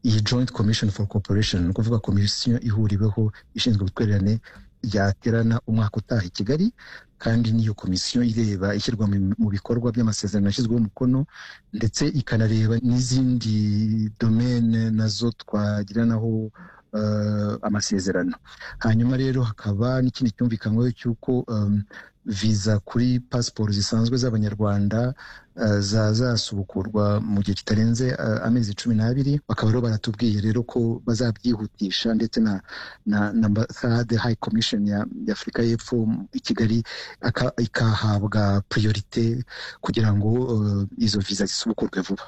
iyi joint commission for cooperation ni ukuvuga komisiyo ihuriweho ishinzwe ubutwererane yaterana umwaka utaha i kigali kandi n'iyo komisiyo ireba ishyirwa mu- mu bikorwa by'amasezerano yashyizweho umukono ndetse ikanareba n'izindi domene nazo twagiranaho eh, amasezerano hanyuma rero hakaba n'ikindi cyumvikanyweho cy'uko em, viza kuri pasiporo zisanzwe z'abanyarwanda eh, zazasubukurwa mu gihe kitarenze eh, amezi cumi n'abiri bakaba rero baratubwiye rero ko bazabyihutisha ndetse na na na ambasade high commission ya, ya afurika y'epfo m- i kigali aka- ikahabwa priorite kugira ngo eh, izo viza zisubukurwe vuba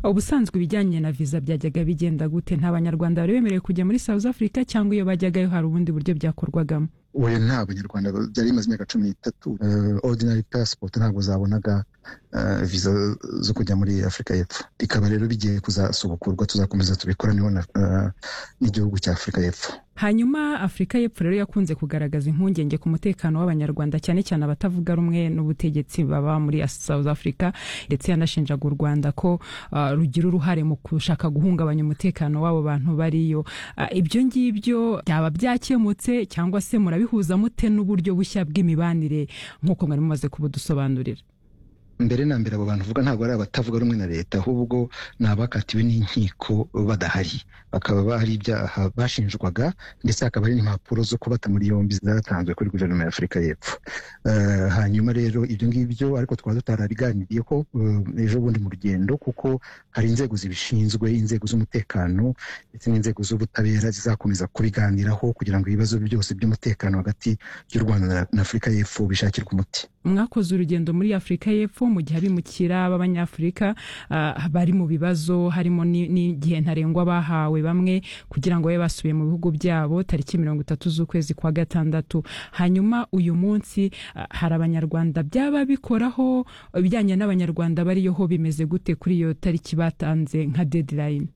ubusanzwe ibijyanye na viza byajyaga bigenda gute nta banyarwanda bari bemerewe kujya muri south africa cyangwa iyo bajyagayo hari ubundi buryo byakorwagamo we nta banyarwanda ba- byari bimaze imyaka cumi n'itatu eh, ordinary passport ntabwo zabonaga eh, viza zo kujya muri afurika y'epfo bikaba rero bigiye kuzasubukurwa tuzakomeza tubikoraneho na, eh, n'igihugu cya afurika y'epfo hanyuma afurika y'epfo rero yakunze kugaragaza impungenge ku mutekano w'abanyarwanda cyane cyane abatavuga rumwe n'ubutegetsi baba muri south africa ndetse yanashinjaga u rwanda ko ah, rugira uruhare mu gushaka guhungabanya umutekano w'abo bantu bariyo Ah, ibyo ngibyo byaba byakemutse cyangwa se murabihuza mute n'uburyo bushya bw'imibanire nk'uko mwari mumaze kubudusobanurira mbere na mbere abo bantu uvuga ntabwo ari abatavuga rumwe na leta ahubwo ni abakatiwe n'inkiko badahari bakaba bahari ibyaha bashinjwaga ndetse hakaba hari n'impapuro zo kubata muri yombi zatanzwe kuri guverinoma ya afurika y'epfo Eh, hanyuma rero ibyo ngibyo ariko twaba tutarabiganiriyeho eh, ejo bundi mu rugendo kuko hari inzego zibishinzwe inzego z'umutekano ndetse n'inzego z'ubutabera zizakomeza kubiganiraho kugira ngo ibibazo byose by'umutekano hagati y'u rwanda na- na afurika y'epfo bishakirwe umuti mwakoze urugendo muri afurika y'epfo mu gihe abimukira b'abanyafurika ah, bari mu bibazo harimo ni- n'igihe ntarengwa bahawe bamwe kugira ngo babe basubiye mu bihugu byabo tariki mirongo itatu z'ukwezi kwa gatandatu hanyuma uyu munsi ah, hari abanyarwanda byaba bikoraho ibijyanye n'abanyarwanda bariyoho bimeze gute kuri iyo tariki batanze nka deadline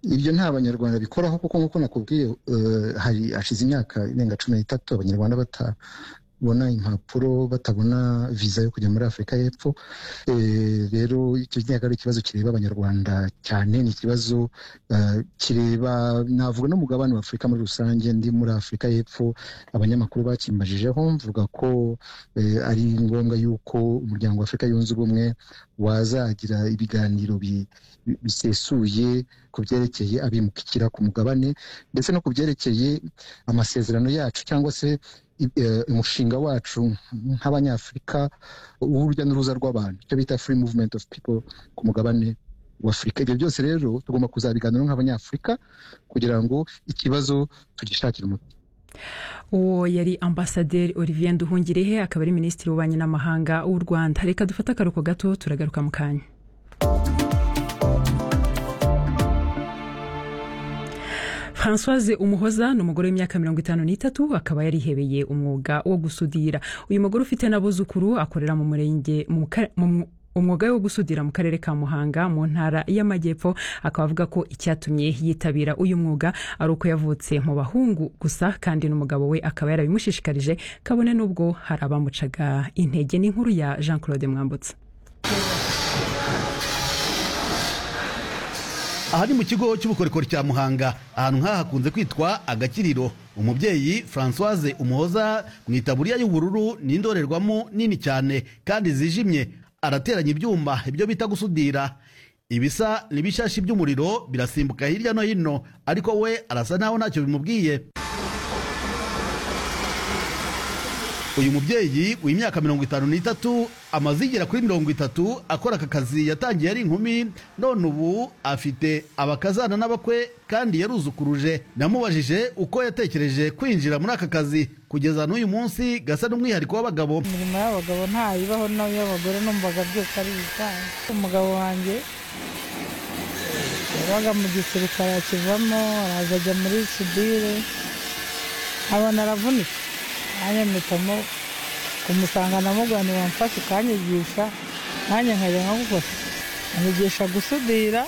ibyo nta banyarwanda bikoraho kuko nk'uko nakubwiye eh, hari hashize imyaka irenga cumi n'itatu abanyarwanda batabona impapuro batabona viza yo kujya muri afurika y'epfo Eh, rero icyo ntabwo ari ikibazo kireba abanyarwanda cyane ni ikibazo eh, kireba navuga n'umugabane wa afurika muri rusange ndi muri afurika y'epfo abanyamakuru bakimbajijeho mvuga ko eh, ari ngombwa y'uko umuryango wa afurika yunze ubumwe wazagira ibiganiro bi- bi- bisesuye ku byerekeye abimukira ku mugabane ndetse no ku byerekeye amasezerano yacu cyangwa se i- eh, umushinga wacu nk'abanyafurika w'urujya n'uruza rw'abantu icyo bita free movement of people ku mugabane w'afurika ibyo byose rero tugomba kuzabiganiraho nk'abanyafurika kugira ngo ikibazo tugishakire umuti uwo yari ambasaderi olivier nduhungirehe akaba ari minisitiri w'ububanyi n'amahanga w'u rwanda reka dufate akaruhuko gato turagaruka mu kanya francoise umuhoza ni umugore w'imyaka mirongo itanu n'itatu akaba yarihebeye umwuga wo gusudira uyu mugore ufite n'abuzukuru akorera mu murenge mu ka- mu mu- umwuga wo gusudira mu karere ka muhanga mu ntara y'amajyepfo akaba avuga ko icyatumye yitabira uyu mwuga ari uko yavutse mu bahungu gusa kandi n'umugabo we akaba yarabimushishikarije kabone n'ubwo hari abamucaga intege n'inkuru ya jean claude mwambutsa aha ni mu kigo cy'ubukorikori cya muhanga ahantu nk'aha hakunze kwitwa agakiriro umubyeyi francoise umuhoza mu itaburiya y'ubururu ni indorerwamo nini cyane kandi zijimye arateranya ibyuma ibyo bita gusudira ibisa n'ibishashi by'umuriro birasimbuka hirya no hino ariko we arasa naho ntacyo bimubwiye uyu mubyeyi w'imyaka mirongo itanu n'itatu amaze igera kuri mirongo itatu akora aka kazi yatangiye ari inkumi none ubu afite abakazana n'abakwe kandi yaruzukuruje namubajije uko yatekereje kwinjira muri aka kazi kugeza n'uyu munsi gasa n'umwihariko w'abagabo imirimo y'abagabo ntayibaho n'iy'abagore numvaga byose ari ibisanzwe umugabo wanjye yabaga mu gisirikare akivamo araza ajya muri sudire abona aravunika nanjye mpitamo kumusanga namugana wamfashe ukanyigisha nanjye nkajya nkagukora anyigisha gusudira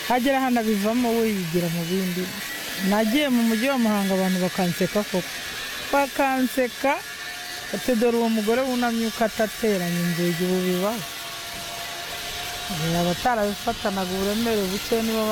hagera hano abivamo we yigira mu bindi nagiye mu mujyi wa muhanga abantu bakanseka koko bakanseka ati dore uwo mugore wunamye uko atateranya inzugi ubu bibaho Eh, abatarabifatanaga uburemere buke nibo